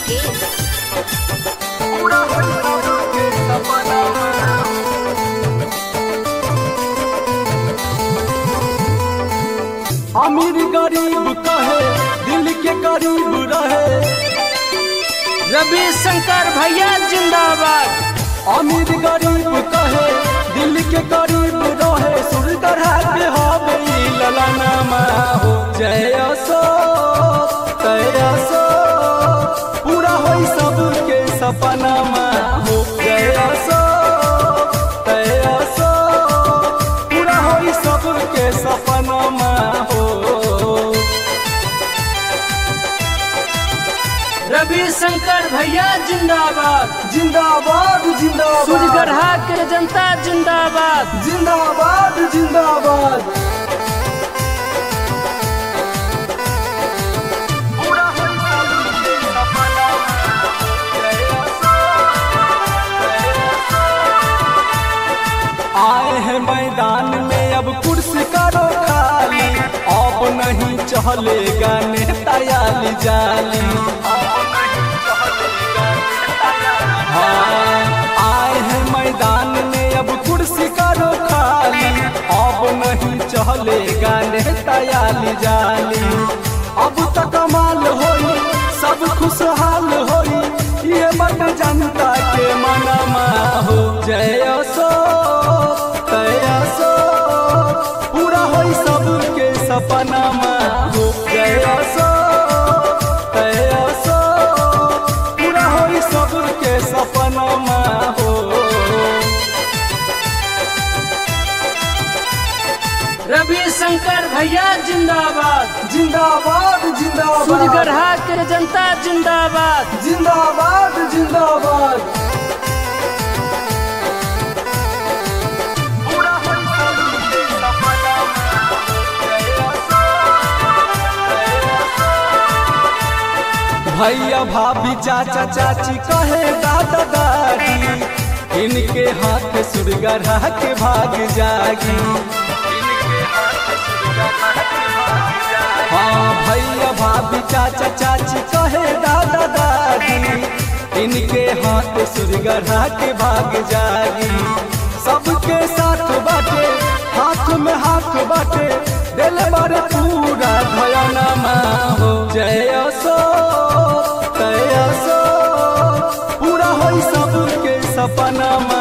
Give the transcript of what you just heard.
मुकेश अमीर गरीब कहे दिल के करीब रहे रवि शंकर भैया जिंदाबाद अमीर गरीब कहे दिल के करीब रहे सुर तरह के हवे ई ललनमा हो जय अशोक जय अशोक पूरा होई सबके सपनामा हो जय अशोक जय अशोक पूरा होई सबके सपनामा हो रवि शंकर भैया जिंदाबाद जिंदाबाद जिंदाबाद सूर्यगढ़ा के जनता जिंदाबाद जिंदाबाद जिंदाबाद आए हैं मैदान में अब कुर्सी करो खाली अब नहीं चलेगा नेता याली जाली हाँ, आए हैं मैदान में अब कुर्सी करो खाली अब नहीं चलेगा नेता याली जाली अब तक कमाल होई सब खुशहाल होई ये बट जनता के मनमा हो जय अशोक जय अशोक पूरा होई सबके सपनामा हो जय अशोक जय अशोक पूरा होई सबके सपनामा हो रवि शंकर भैया जिंदाबाद जिंदाबाद जिंदाबाद सूर्यगढ़ा के जनता जिंदाबाद जिंदाबाद जिंदाबाद भैया भाभी चाचा चाची कहे दादा दादी इनके हाथ सुरगढ़ा के भाग जागी हाँ भैया भाभी चाचा चाची कहे दादा दादी इनके हाथ सुरगढ़ा के भाग जागी सबके साथ बाटे हाथ में हाथ बाटे दिल बार पूरा धयानमा हो जय अशोक जय अशोक पूरा होई सबके सपनामा